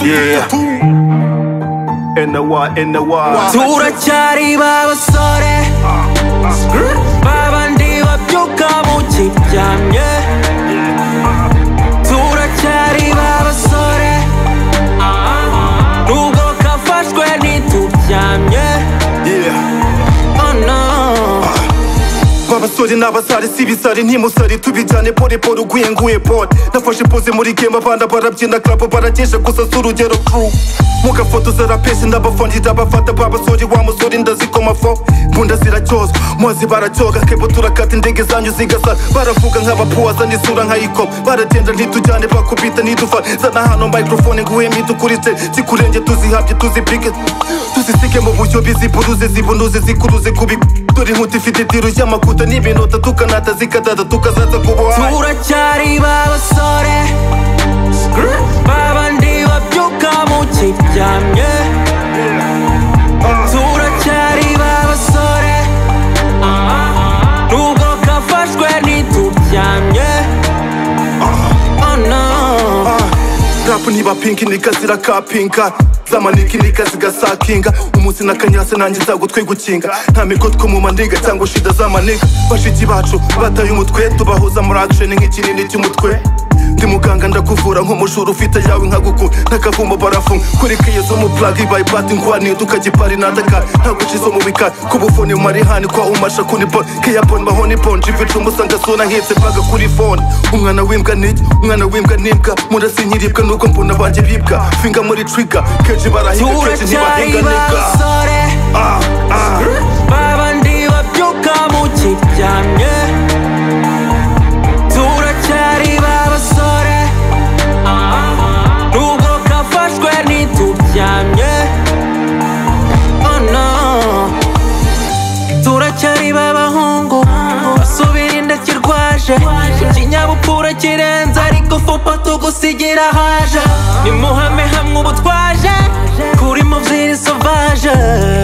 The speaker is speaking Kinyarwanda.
Yeah. In the wild, in the wild. 둘아짜리 바보소리 밥안 뒤엎줄까 무직장 둘아짜리 바보소리 누구 카파 스퀘니 두장 Yeah. Oh no vavasori n'avasarisivi sari ntimusari tubijyane pore pore uguye nguye pore nafashe pose muri game abana barabyina club barakesha gusa si urugero crew mugafotoza rapesi ndabafondira abafata babasori wa musore ndazikoma fo mbunda ziracyozwa mwazi baracyoga kebo turakata indege zanyu zigasa baravuga nk'abapuwaza n'isura nkayikoma baratenda ntitujyane bakubita ntidufa zana hano microphone nguhe mitukuritse zikurenge tuzihabye tuzipike tuzisige mu buryo biziburuze zibunuze zikuruze kubi dore inkuta ifite itiro ry'amakuta n'iminota tukanata zikadada tukazaza ku buhaye 둘아짜리 바보소리 밥안 뒤엎줄까 무직장 둘아짜리 바보소리 누구 카파 스퀘니 두장 Oh no rapu ntibapinki nikazira kapinka zamaniki nikazigasakinga umunsi n'akanyasi nanjye zagutwe gukinga nta migotwe mu maniga cyangwa shida z'amaniga bashiki bacu bataye umutwe tubahuza muri action nk'ikinini cy'umutwe ndi muganga ndakuvura nk'umujura ufite yawe nkaguku n'akavumo barafunga kuri kiyezo mu plagi bayipati nkwani tukagipari nataka ntagucizo mu bikari kubufoni marihani kwa umasha kuni bon keyabon mahoni bon jivica umusanga sona nketse mpaga kuri fone umwana w'imbwa niki umwana w'imbwa n'imbwa murasi nyiribwa n'ubwo mbona banjye bibwa finga muri trigger kenshi barahinga kenshi 둘아짜리 ntibahinga nibwa 바보소리 ah, ah. 밥안 뒤엎줄까 무직장 둘아짜리 바보소리 누구 카파 스퀘니 두장 Oh no turacyari b'abahungu basubira inda kirwaje ikinyabupfura kirenze ariko fupa tugusigira haje nimuhame hamwe ubu twaje kuri muvziri sovaje